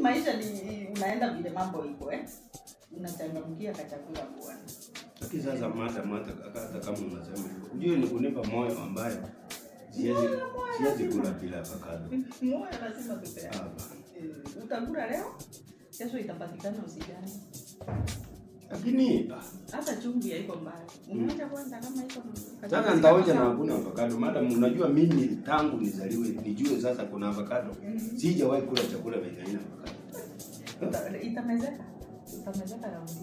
maisha ni unaenda vile mambo iko eh. Unachangamkia kachakula bwana. Lakini sasa mata mata hata kama unasema hivyo, ujue ni kunipa moyo ambayo siwezi Moyo, moyo siwezi lazima. kula bila avocado. Moyo lazima tupeane. Hapana. Eh, Utakula leo, kesho itapatikana usijani. Lakini ah, Hata chumvi haiko mbaya. Unaacha kwanza kama iko sasa nitaoja na hakuna avocado. Madam, unajua mimi tangu nizaliwe nijue sasa kuna avocado. Mhm. Sijawahi kula chakula venye haina avocado. Uta- itamezeka. Itamezeka raundi.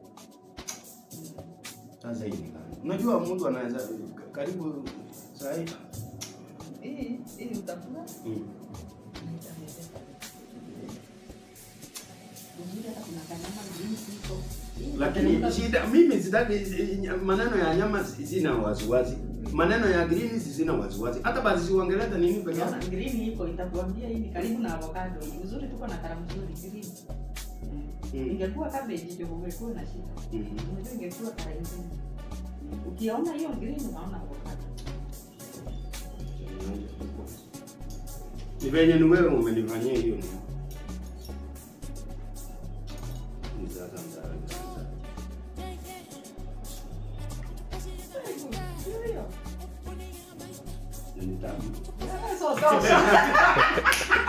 Sasa hii ni gani? Unajua mtu anaweza karibu saa hii Hii hii utakula mm. itamezeka. Uzuri hata kuna kanyama jinsi iko. Hii Lakini itanuka- shida mimi sitaki maneno ya nyama sina wasiwasi. Maneno ya green sina wasiwasi. Hata basi siuongeleta nini peke Unaona yake. green iko itakuambia hii ni karibu na avocado. Uzuri tuko na karamu nzuri green. Mm. Ingekuwa cabbage ndio ungekuwa na shida. Mhm. Unajua ingekuwa kara ingine. Ukiona hiyo green unaona avocado. Ni venye ni wewe umenifanyia hiyo ni. Ni sasa mtaani. Hiyo. Ni tamu. So, so, so.